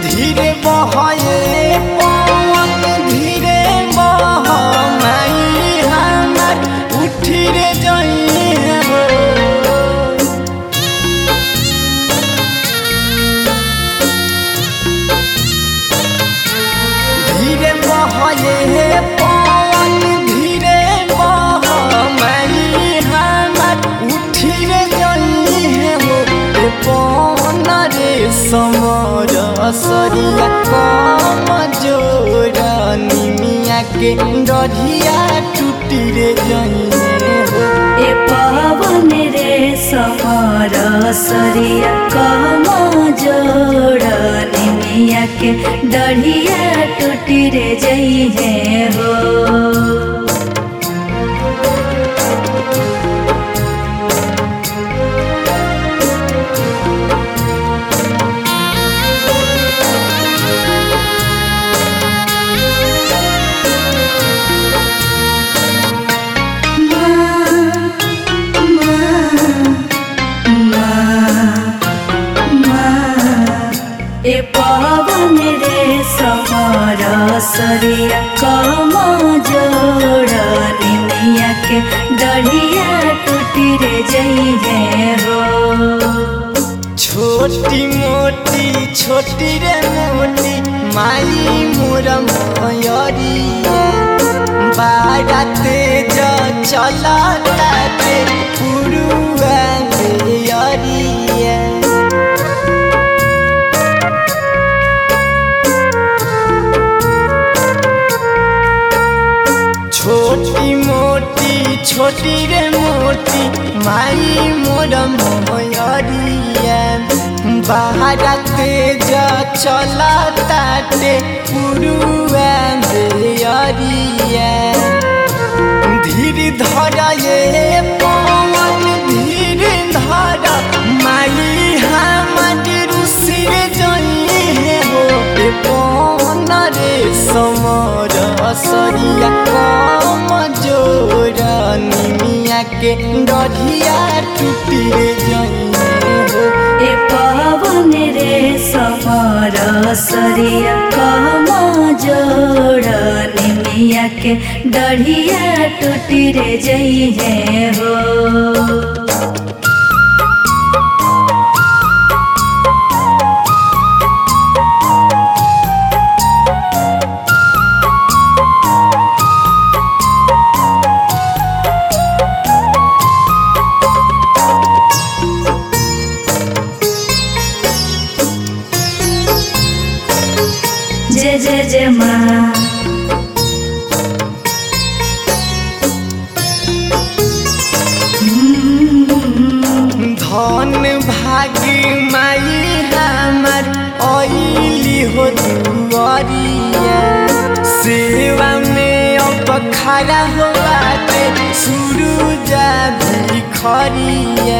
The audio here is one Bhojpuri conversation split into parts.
धीरे बहे पवन धीरे बह माई हमर उठी रे जइहे हो धीरे बहे पवन धीरे बह माई हमर उठी रे जइहे हो ए पवन रे समर सरिया कम जोर निमिया के डढ़िया टूटी रे जइहे हो ए पवन रे समर सरिया कम जोड़ निमिया के डढ़िया टूटी रे जइहे हो ए पवन रे समर सरिया कम जोड़ निमिया के डढ़िया टूटी रे जइहे हो छोटी मोटी छोटी रे मोटी माई मोर मयरिया बारा तेज चला लागे पुरुआ मेयरिया छोटी मोटी छोटी रे मोटी माई मोर मयरिया बाहर तेज चला ताटे पुरुआ मेयरिया धीर धर ये पवन धीर धर माई हमर रुसिर जइहे हो ए पवन रे समर सरिया कम जोर निमिया के डढ़िया टूटी रे जइहे हो ए पवन रे समर सरिया कम जोड़ निमिया के डढ़िया टूटी रे जइहे हो जय जय जय माँ धन भागी माई हमर अइली हो दुआरिया सेवा में अब खड़ा हो बाटे सूरजा भिखरिया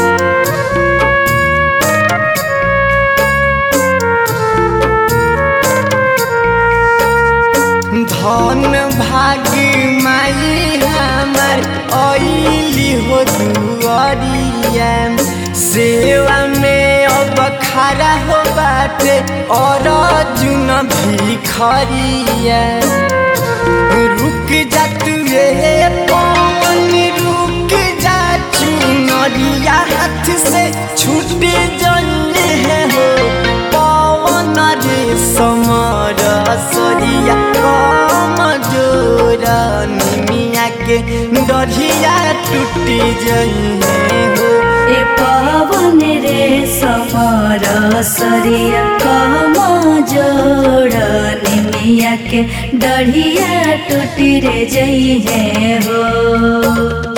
धन भागी माई हमर अइली हो दुआरिया सेवा में अब खड़ा हो बाटे और जुन भिखरिया रुक जा तुए पवन रुक जा चुनरिया हाथ से छूट जइहे हो पवन रे समर सरिया कम जोर निमिया के डढ़िया टूटी जइहे हो ए पवन रे समर सरिया कम जोड़ निमिया के डढ़िया टूटी रे जइहे हो